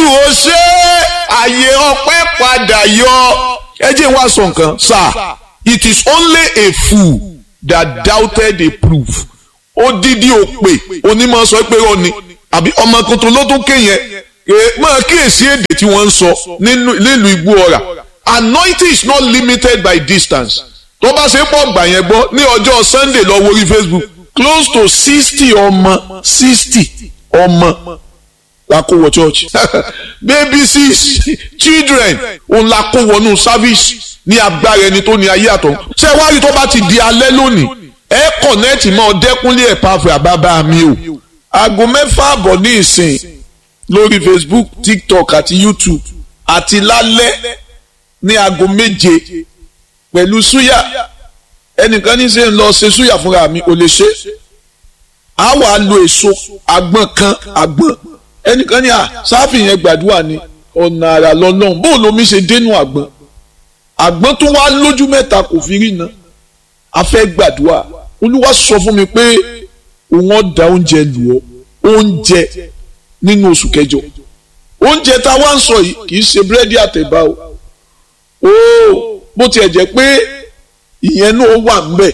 ó ṣe àyè ọpẹ́ padà yọ ẹ jẹ́ wá sọ nǹkan sir it is only a fool that doubted a proof odidi òpè onímọ̀ sọ pé ó ní àbí ọmọ tuntun ló tún kéyẹn máa kíyèsí èdè tí wọ́n ń sọ nílùú igbó ọ̀rà anointing is not limited by distance tó bá ṣe pọ̀ gbà yẹn gbọ́ ní ọjọ́ sunday lọ wo orí facebook close to sixty ọmọ sixty ọmọ la kó wọ church baby six children òun la kó wọnú service ní agbára ẹni tó ní ayé àtọ̀ ṣé wàá rí tó bá ti di alẹ́ lónìí ẹ kọ̀nẹ́ẹ̀tì mọ́ ọdẹ́kúnlé ẹ̀ pàfẹ́ àbábá mi o aago mẹ́fà àbọ̀ ní ìsìn lórí facebook tiktok àti youtube àti lálẹ́ ní aago méje pẹ̀lú súyà ẹnìkan ní sẹ́ ń lọ ṣe súyà fúnra mi ò lè ṣe á wà lo èso àgbọn kan àgbọn ẹnìkan ní à sáfì yẹn gbàdúrà ni ọ̀nà àrà lọ́nà bóun lomi ṣe dénú àgbọn àgbọn tó wá lójú mẹ́ta kò fi rí iná a fẹ́ gbàdúrà olúwa sọ fún mi pé òun ọ̀dà oúnjẹ lù ọ́ oúnjẹ nínú oṣù kẹjọ oúnjẹ tá a wá ń sọ yìí kì í ṣe búrẹ́dì àtẹ̀bá o ooo bó tiẹ̀ jẹ́ pé ìyẹn náà wà ńbẹ̀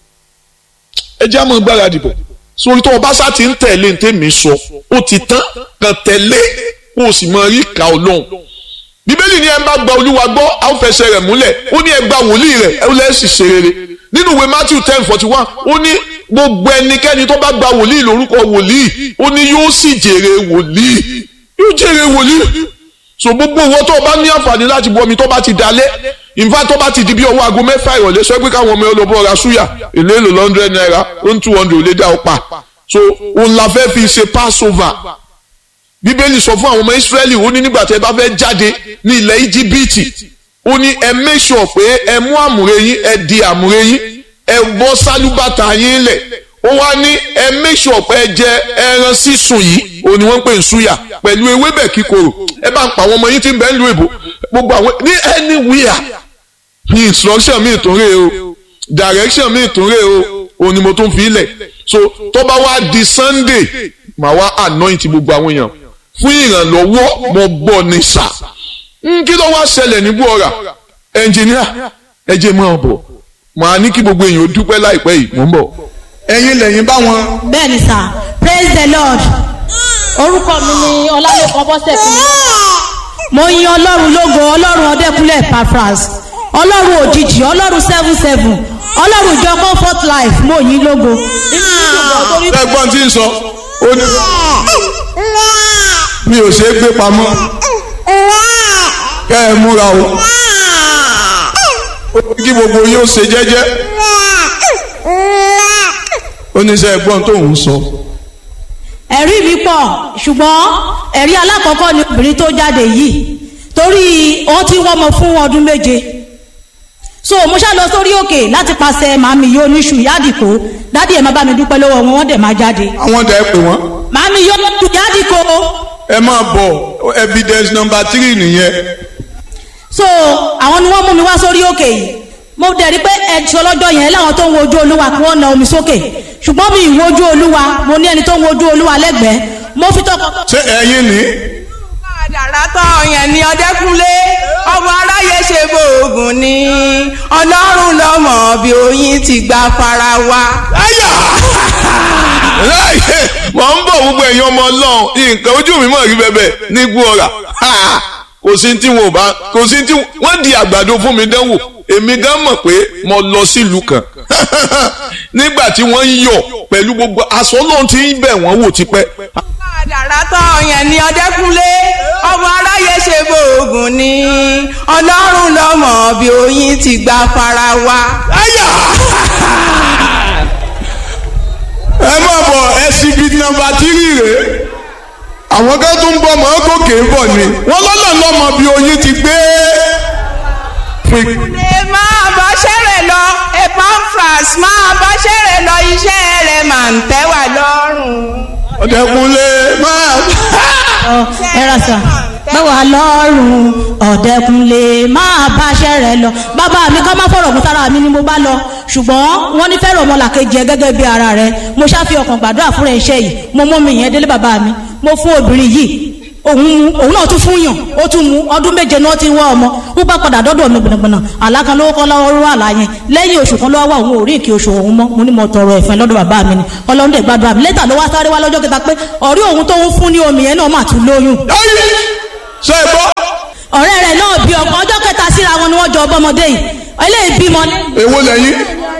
ẹ jẹ́ àmọ́ gbáradì bọ̀ sórí tó o bá sá ti ń tẹ̀lé ní tèmi sọ ó ti tán kàn tẹ̀lé kó o sì mọ rí ìka ọlọ́run bíbélì ni ẹ bá gba olúwa gbọ́ a ó fẹsẹ̀ rẹ̀ múlẹ̀ ó ní ẹ gba wòlíì rẹ̀ ẹ lẹ́ sì ṣe rere nínú ìwé matthew ten forty one ó ní gbogbo ẹnikẹ́ni tó bá gba wòlíì lórúkọ wòlíì ó ní yóò sì jèrè wòlíì yóò jèrè wòlíì so gbogbo owó tó o bá ní àǹfààní láti bu omi tó bá ti dalẹ̀ ìfá tó bá ti di bí ọwọ́ aago mẹ́fà ìrọ̀lẹ́ sọ pé káwọn ọmọ olóbó ra súyà èlé èlò lọ́ndrẹ́d náírà ó ń two hundred ò lè dá ọ pa so òun la fẹ́ fi ṣe passover bíbélì sọ fún àwọn ọmọ israẹli ó ní nígbà tí ẹ bá fẹ́ jáde ní ilẹ̀ íjíbítì ó ní ẹ make sure pé ẹ mú àmùrè yín ẹ di àmùrè yín ẹ bọ́ sálúbàtà yín lẹ̀ ó wá ní ẹ make sure pé ẹ jẹ ẹran sísun yìí ó ní wọ́n ń pè ń súyà pẹ̀lú ewébẹ̀ kíkorò ẹ bá ń pa àwọn ọmọ yín tí ń bẹ ń lu èbò gbogbo àwọn ní anywhere ní instruction mi ìtúnrè o direction mi ìtúnrè o òun ni mo tún fi lẹ̀ so tó bá wá di sunday màá wá anoint gbogbo àwọn èèyàn fún ìrànlọ́wọ́ mo gbọ́ ní sà kí ló wá ṣẹlẹ̀ ní buora ẹnjìníà ẹ jẹ́ mọ́ ọ bọ̀ màá ní kí gbogbo èèyàn dúpẹ́ láìpẹ́ yìí mò ń bọ̀ ẹ̀yin lẹ́yìn bá wọn. bẹ́ẹ̀ni sà praise the lord orúkọ mi ni ọlálẹ́kan bọ́sẹ̀ fún mi. mo yin ọlọ́run lógo ọlọ́run ọdẹkùnlé pafras ọlọ́run òjijì ọlọ́run seven seven ọlọ́run ìjọ comfort life mo yin lógo. ẹ̀gbọ́n tí ń sọ ó ní mi ò ṣe é gbé pamọ́ kẹ́ ẹ múra o ó ní kí gbogbo yóò ṣe jẹ́jẹ́ oníṣẹ́ ẹ̀gbọ́n tó ń sọ. ẹ̀rí mi pọ̀ ṣùgbọ́n ẹ̀rí alákọ̀ọ́kọ́ ni obìnrin tó jáde yìí torí wọ́n ti wọ́mọ fún ọdún méje so mo ṣá lọ sórí òkè láti pàṣẹ màmí yóò níṣu yádìkó dádì ẹ̀ máa bá mi dúpẹ́ lọ́wọ́ wọn wọ́n dẹ̀ máa jáde. àwọn dẹ̀ pè wọ́n. màmí yóò níṣu yádìkó. ẹ máa bọ̀ evidence number three nìyẹn. so àwọn ni wọ́n mú mi wá sórí òkè yìí mo dẹ̀ rí pé ẹ̀ṣọ́ lọ́jọ́ yẹn láwọn tó ń wojú olúwa kí wọ́n na omi sókè ṣùgbọ́n mi ì wojú olúwa mo ní ẹni tó ń wojú olúwa lẹ́gbẹ̀ẹ́ mo fi tọkọ. ṣé ẹ̀yin ni. àdàrà tán yẹn ni ọdẹkùnlé ọmọ aráyé ṣe bóògùn ni ọlọ́run lọ́mọ bí oyin ti gba fara wa. ayà láyé mọ̀ ń bọ̀ gbogbo ẹ̀yin ọmọ ọlọ́run nǹkan ojú mi mọ̀ rí bẹ́bẹ̀ ní gbọ́ra kò sí tí wọn ò bá kò sí tí wọ́n di àgbàdo fún mi dánwò èmi gan mọ̀ pé mo lọ sílùú kan nígbà tí wọ́n ń yọ̀ pẹ̀lú gbogbo aṣọ náà ti ń bẹ̀ wọ́n wò tipẹ́. àdàrà tán yẹn ni ọdẹkùnlé ọmọ aráyé ṣe bóògùn ni ọlọ́run lọ́mọ bí oyin ti gba fara wa. ayà ẹ má bọ̀ ẹsibí nọ́mbà tírì rèé àwọn kan tó ń bọ̀ mọ́ gòkè ń bọ̀ ni wọ́n lọ́nà lọ́mọ bí oyin ti gbé. ẹ máa bá ṣẹ́rẹ̀ lọ epamfras máa bá ṣẹ́rẹ̀ lọ iṣẹ́ rẹ̀ máa ń tẹ́ wà lọ́rùn. ọ̀dẹ̀kunlé máa. ẹ ra sà báwa lọ́rùn ọ̀dẹ́kunlé máa bá aṣẹ́ rẹ lọ bàbá mi ká má fọ̀rọ̀ fún sára mi ni mo bá lọ ṣùgbọ́n wọ́n ní fẹ́ràn ọmọlàkejì ẹ gẹ́gẹ́ bí ara rẹ mo ṣáfi ọkàn gbàdúrà fúnra iṣẹ́ yìí mo mú mi yẹn délé bàbá mi mo fún obìnrin yìí òun mu òun náà tún fún yàn ó tún mu ọdún méje náà ti wá ọmọ ó bá padà dọ́dọ̀ mi gbọ̀nàgbọ̀nà àlákan lówó kọ́ lọ́wọ́ rú àlá yẹn lẹ́yìn oṣù kan lọ́wọ́ òun ò rí ìkí oṣù òun mọ́ mo ní mo tọrọ ẹ̀fẹ́ lọ́dọ̀ bàbá mi ni ọlọ́run dẹ̀ gbàdúrà mi lẹ́tà ló wá sáré wá lọ́jọ́ kẹta pé ọ̀rí òun tó ń fún ní omi yẹn náà mà tún lóyún ayé ṣe é gbọ́ ọ̀rẹ́ rẹ̀ náà bí ọkọ̀ ọjọ́ kẹta síra wọn ni wọ́n jọ ọbọmọdé yìí eléyìí bímọ ní. èwo lẹ́yìn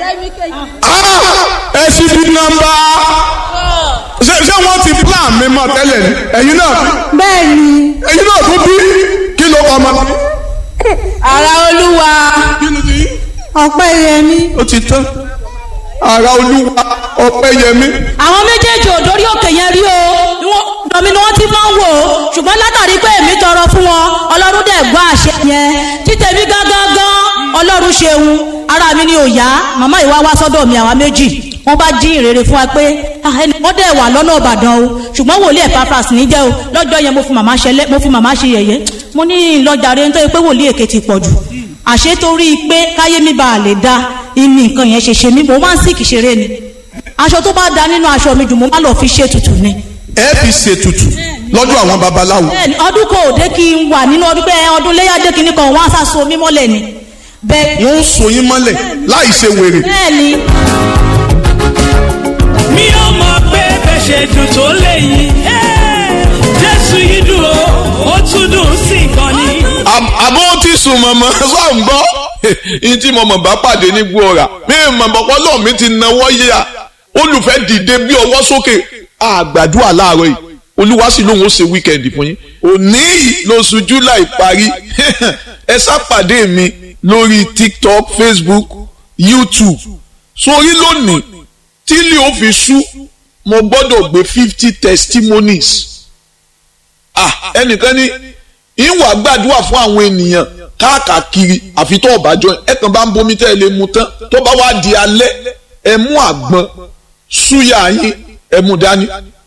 exhibit number ṣé ṣé wọ́n ti plan mi mọ́ tẹ́lẹ̀ ni ẹ̀yin náà bẹ́ẹ̀ ni ẹ̀yin náà tún bí kí ló kọ́ ọmọ. ara olúwa kí ló ti yí. ọpẹ́ yẹmi. ó ti tán ara olúwa ọpẹ́ yẹmí. àwọn méjèèjì ò dórí òkè yẹn rí o Wọ́n- ọ̀dọ̀ mi ni wọ́n ti máa ń wò ó ṣùgbọ́n látàrí pé èmi tọrọ fún wọn ọlọ́run dẹ̀ gbọ́ àṣẹ yẹn títẹ̀mí gángan gan ọlọ́run ṣeun ara mi ni ò yá màmá ìwá wá sọ́dọ̀ mi àwa méjì wọ́n bá jí ìrere fún wa pé "Ah, ẹni wọ́n dẹ̀ wà lọ́nà ìbàdàn o ṣùgbọ́n wòlíì Epaphras ní jẹ́ o lọ́jọ́ yẹn mo fi màmá ṣẹlẹ̀ mo fi màmá ṣe yẹ̀yẹ́ mo ní ìlọjàre nítorí pé wòlíì èké ti pọ̀ jù àṣé torí pé káyé mi bá a lè da ìní nǹkan yẹn ṣe ṣe mí mo máa ń sìkì ṣeré ni aṣọ tó bá da nínú aṣọ mi jù mo má lọ fi ṣe tutù ni. ẹ fi ṣètùtù lọ́dọ̀ àwọn babaláwo. bẹ́ẹ̀ni ọdún kò dé kí n wà nínú ọdún pé ọdún léyà dé kí ní kan wọn á sá so mí mọ́lẹ̀ ni. bẹ́ẹ̀ wọ́n ń so yín mọ́lẹ̀ láì ṣe wèrè. bẹ́ẹ̀ni mi ò mọ̀ pé bẹ́ẹ̀ ṣe dùn tó léyìn jésù yìí dùn ó ó tún dùn sí gan ni. Àb- àbó ti sùn mọ̀mọ́ sọ ń gbọ́ yín tí mọ̀mọ́ bá pàdé ní gbòòrà mi mọ̀mọ́ pọ́lọ́ mi ti nawọ́ yíya olùfẹ́ dìde bí ọwọ́ sókè àgbàdua láàárọ̀ yìí olúwa sì lóun ó ṣe wíkẹ̀ndì fún yín òní yìí lóṣù july parí ẹ sápàdé mi lórí tiktok facebook youtube sórí lónìí tí ilé ó fi ṣú mo gbọ́dọ̀ gbé fifty testimonies ah ẹnìkan ní ìwà gbàdúrà fún àwọn ènìyàn káàkiri àfi tó ọba jọ ẹ kàn bá ń bomi tẹ́ ẹ lè mu tán tó bá wá di alẹ́ ẹ mú àgbọn súyà yín ẹ mú dání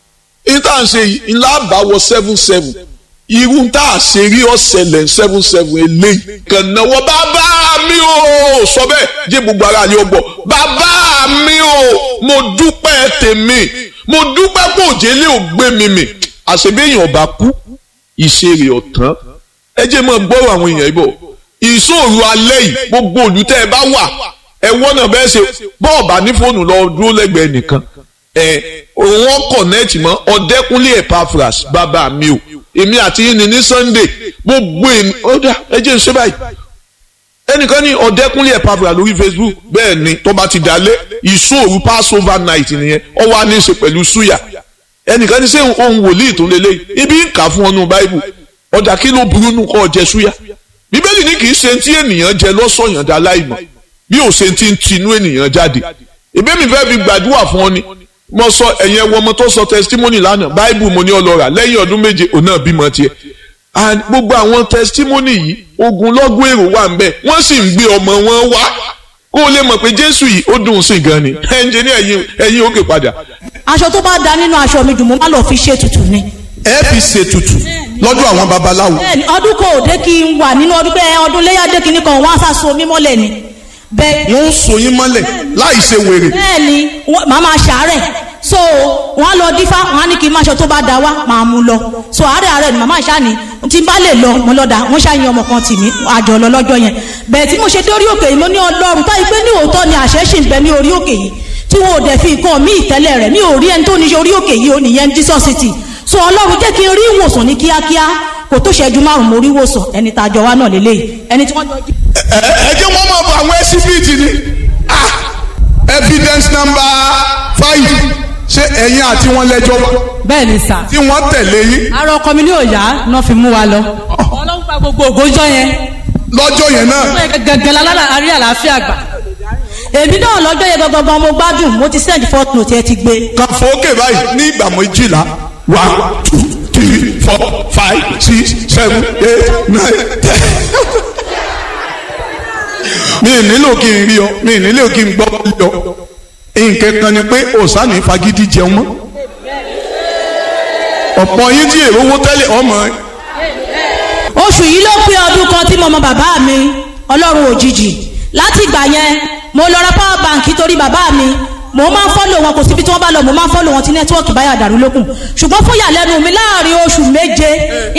ní tá à ń ṣe yìí ńlá bá wọ seven seven irú tá a ṣe rí ọ̀sẹ̀lẹ̀ seven seven eléyìí kàn náwó bàbá mi ò sọ bẹ́ẹ̀ jẹ́ gbogbo ara ni ó gbọ́ bàbá mi ò mo dúpẹ́ tèmi mo dúpẹ́ kó òjèlé ò gbé mi mì àṣebéyàn ọba kú ìṣeré ọ̀tán ẹ jẹ́ mọ́ gbọ́rọ̀ àwọn èèyàn ibò ìṣòro alẹ́ yìí gbogbo olùtẹ́ ẹ bá wà ẹ wọ́n náà bẹ́ẹ̀ ṣe bọ́ọ̀bà ní fóònù lọ dúró lẹ́gbẹ̀ẹ́ nìkan ẹ wọ́n kọ̀nẹ́ẹ̀tì mọ́ ọ̀dẹ́kúnlé Epaphras bàbá mi o èmi àti yín ni ní Sunday gbogbo èmi ó dá ẹ jẹ́ ń ṣe báyìí ẹnìkan ní ọ̀dẹ́kúnlé Epaphras lórí Facebook bẹ́ẹ̀ ni tó bá ti dalẹ̀ ìṣòro Passover night nìyẹn ó wá ní í ṣe pẹ̀lú suya ẹnìkan ní sẹ́yìn ohun wòlíì tó lélẹ̀ ibi ń kà fún ọnù báíbù ọjà kí ló burú nù kọ́ jẹ súyà bíbélì ní kì í ṣe tí ènìyàn jẹ lọ́sọ̀yàn dá láìmọ̀ bí ò ṣe ti ń tinú ènìyàn jáde ìbémi fẹ́ fi gbàdúrà fún ọ ni mo sọ ẹ̀yìn ẹwọ ọmọ tó sọ testimony lánàá báíbù mo ní ọlọ́ra lẹ́yìn ọdún méje òun náà bímọ tiẹ̀ and gbogbo àwọn testimony yìí ogun lọ́gùn èrò wà ń bẹ̀ wọ́n sì ń gbé ọmọ wọn wá kó o lè mọ̀ pé jésù yìí ó dùn sí gan ni ẹnjẹ ní ẹ̀yìn ẹ̀yìn òkè padà aṣọ tó bá da nínú aṣọ mi jù mo má lọ fi ṣe tutù ni. ẹ fi ṣètùtù lọ́dọ̀ àwọn babaláwo. bẹ́ẹ̀ni ọdún kò dé kí n wà nínú ọdún pé ọdún léyà dé kí ní kan wọn á sá so mí mọ́lẹ̀ ni. bẹ́ẹ̀ wọ́n ń so yín mọ́lẹ̀ láì ṣe wèrè. bẹ́ẹ̀ni wọ́n- màá máa ṣàárẹ̀ so wọ́n á lọ dífá wọ́n á ní kí n máa ṣe tó bá da wá máa mú lọ so àárẹ̀ àárẹ̀ ni màmá ìṣá ni tí n bá lè lọ mo lọ́dà wọ́n ṣàyìn ọmọ kan tì mí àjọ lọ lọ́jọ́ yẹn bẹ́ẹ̀ tí mo ṣe dórí òkè yìí mo ní ọlọ́run táyì pé ní òótọ́ ni àṣẹ ṣì ń bẹ ní orí òkè yìí tí wọn ò dẹ̀ fi nǹkan mí ìtẹ́lẹ̀ rẹ̀ mi ò rí ẹni tó ní ṣe orí òkè yìí ó nìyẹn Jesus city so ọlọ́run jẹ́ kí n rí ìwòsàn ní kíákíá kò tó ṣẹ́jú márùn-ún mo rí ìwòsàn ẹni tá a jọ wá náà lélẹ́yìí ẹni tí wọ́n jọ jí ẹ ẹ jẹ́ wọ́n máa bọ àwọn ẹsibíìtì ni ah evidence number five ṣé ẹ̀yin àti wọn lẹ́jọ́ wá bẹ́ẹ̀ ni sà. tí wọ́n tẹ̀lé yín ara ọkọ mi ní òòyà náà fi mú wa lọ. ọlọ́run gba gbogbo ògójọ́ yẹn. lọ́jọ́ yẹn náà gẹ́gẹ́ lálára àrí àlàáfíà gbà. èmi náà lọ́jọ́ yẹn gangan mo gbádùn mo ti send fourth note ẹ ti gbé kan fòókè báyìí ní ìgbà méjìlá one two three four five six seven eight nine ten. mi ì nílò kí n rí ọ mi ì nílò kí n gbọ́ lé ọ nǹkan kan ni pé òsánì fagídí jẹun mọ́ ọ̀pọ̀ yín tí èrò owó tẹ́lẹ̀ ọmọ oṣù yìí ló pé ọdún kan tí mo mọ bàbá mi ọlọ́run òjijì láti ìgbà yẹn mo lọ ra power bank torí bàbá mi mo máa ń fọ́lò wọn kò síbi tí wọ́n bá lọ mo máa ń fọ́lò wọn tí nẹ́tíwọ́ọ̀kì báyà dàrú lókun ṣùgbọ́n fún ìyàlẹ́nu mi láàrin oṣù méje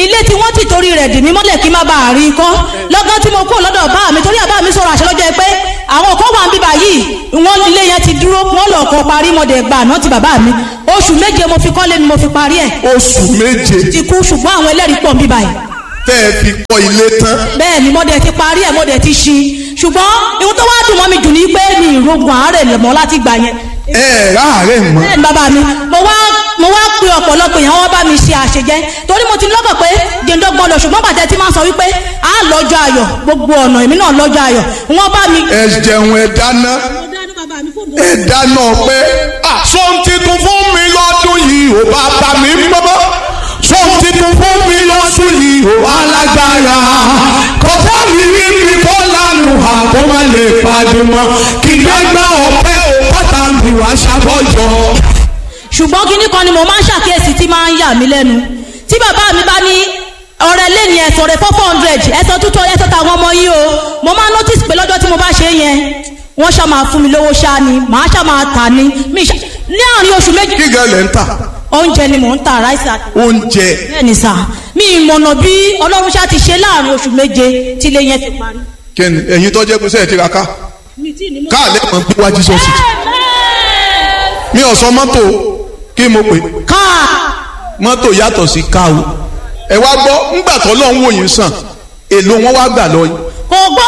rẹ̀ dì mí mọ́lẹ̀ kí n má bàa rí i kọ́ lọ́gán tí mo kúrò lọ́dọ̀ bá mi torí àbá mi sọ̀rọ̀ àṣẹ lọ́jọ́ pé àwọn kan wà ń bíbà yìí wọ́n ilé yẹn ti dúró wọ́n lọ kọ́ parí mọ́dẹ̀ gbà náà ti bàbá mi oṣù méje mo fi kọ́lé ni mo fi parí ẹ̀ oṣù méje ti kú ṣùgbọ́n àwọn ẹlẹ́rìí pọ̀ ń bíbà yìí tẹ́ ẹ fi kọ́ ilé tán bẹ́ẹ̀ ni mọ́dẹ̀ ti parí ẹ̀ mọ́dẹ̀ ti ṣí ṣùgbọ́n ihun tó wá dùn mọ́ mi jù ní pé mi ìrogun àárẹ̀ mọ́ láti gbà yẹn ẹ ẹ ráàárẹ̀ mọ́ bẹ́ẹ̀ ni bàbá mi mo wá mo wá pe ọ̀pọ̀lọpọ̀ èèyàn wọ́n bá mi ṣe àṣejẹ́ torí mo ti lọ́kàn pé jẹ̀ǹdọ́gbọ́n lọ ṣùgbọ́n bàtẹ́ tí máa ń sọ wípé a lọ́jọ́ ayọ̀ gbogbo ọ̀nà èmi náà lọ́jọ́ ayọ̀ wọ́n bá mi. ẹ jẹun ẹ dáná ẹ dáná pé sọ́n titun fún mi lọ́dún yìí ò bá bá mi mọ́ sọ́n titun fún mi lọ́dún yìí ò alágbára kọ́tà mi rí mi kọ́ lánàá àbọ̀ má lè pàdé mọ́ kí gbẹ́gbẹ́ ọ̀pẹ́ ò pátá mi wá ṣàbọ̀jọ́. ṣùgbọ́n kinní kan ni mo máa ń ṣàkíyèsí tí máa ń yà mí lẹ́nu tí bàbá mi bá ní ọ̀rẹ́ lẹ́ni ẹ̀sọ̀ rẹ̀ four hundred ẹ̀sọ̀ tútù ẹ̀sọ̀ tàwọn ọmọ yìí o mo máa notice pé lọ́jọ́ tí mo bá ṣe é yẹn wọ́n ṣá máa fún mi lówó ṣá ni màá ṣá máa tà ní mi ṣá ní àárín oṣù méjì kí gan lẹ̀ ń tà oúnjẹ ni mò ń ta ráìsì àti oúnjẹ bẹ́ẹ̀ ni sà mi ìmọ̀nà bí ọlọ́run ṣá ti ṣe láàrin oṣù méje tí ilé yẹn ti parí. kẹ́ni ẹ̀yin tó jẹ́ pé sẹ́yìn ti ra ká káàlẹ́ mọ̀ gbé wájú sọ́ọ̀sì mi ò sọ mọ́tò kí mo pè káà mọ́tò yàtọ̀ sí ká o ẹ wá gbọ́ ńgbà tó lọ́n wò yín sàn èlò wọn wá gbà lọ yìí kò gbọ́